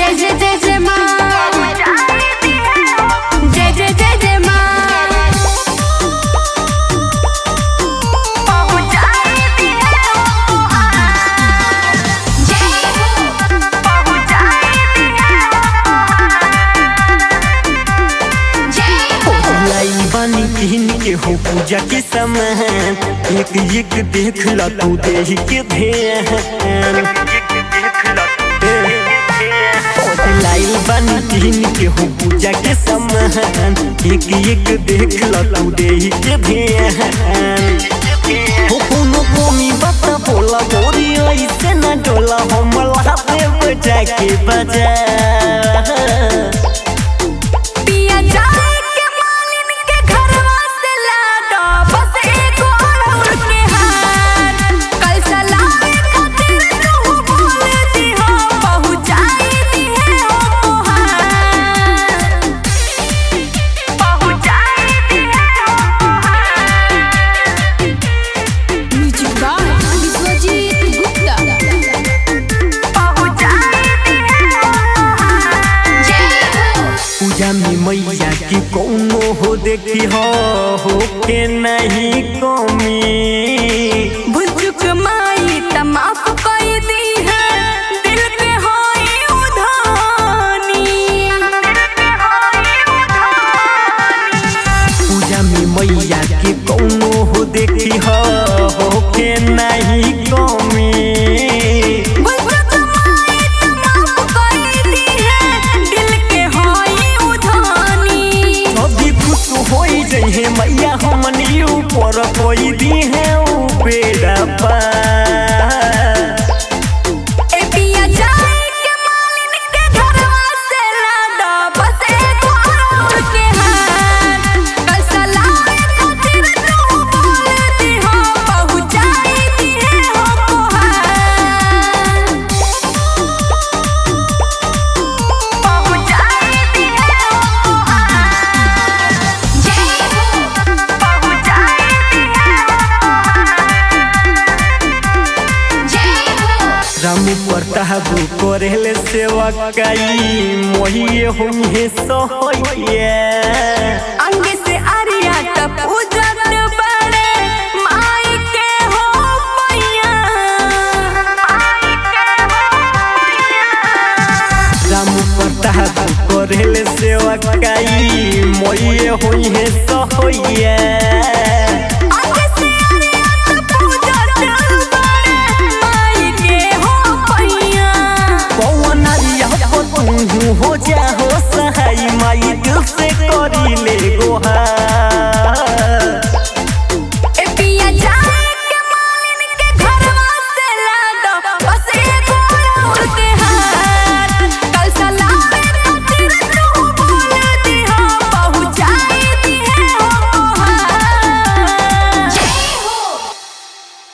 जय जय जय जय माँ जय जय जय जय माँ लाई बानी किन के हो पूजा के समान एक एक देख ला तू देह के ध्यान लाई बानी किन के हो पूजा के समान एक एक देख ला तू देह के ध्यान हो कोनो कोमी बात बोला मोरी ऐसे न डोला हमला पे बजा के बजा पिया जाए के मालिन के घरवा से लाडो बस एगो अड़हुल के हार कल सलाए खातिर तू बोल दी हो पहुँचाई दी है हो तोहार पहुँचाई दी है हो म्यूजिक बाय विश्वजीत गुप्ता पहुँचाई दी है हो जय हो पूजा में मैया की कौनो हो देखी हो हो के नहीं कमी भुजुक माई त माफ कई दी है दिल पे होई उधानी पूजा में मैया की कौनो हो देखी हो हो के नहीं कमी भुजुक माई त माफ कई दी है दिल के होई उधानी अभी खुश हो जहे मैया हमनी ऊपर कोई दी है ऊ बेड़ा पार ए पिया जाए के मालिन के घरवा से लाडो बस एगो अड़हुल के हार कल सलाए खातिर तू बोल दी हो पहुँचाई दी है हो तोहार पहुँचाई दी है हो तोहार जय हो पहुँचाई दी है हो जय हो राम प्रताप करेले सेवा काई मोहिए हुई सोहिए अंग से अरिया त पूजत बड़े माई के हो मैया माई के हो मैया राम प्रताप करेले सेवा काई मोहिए हुई सोहिए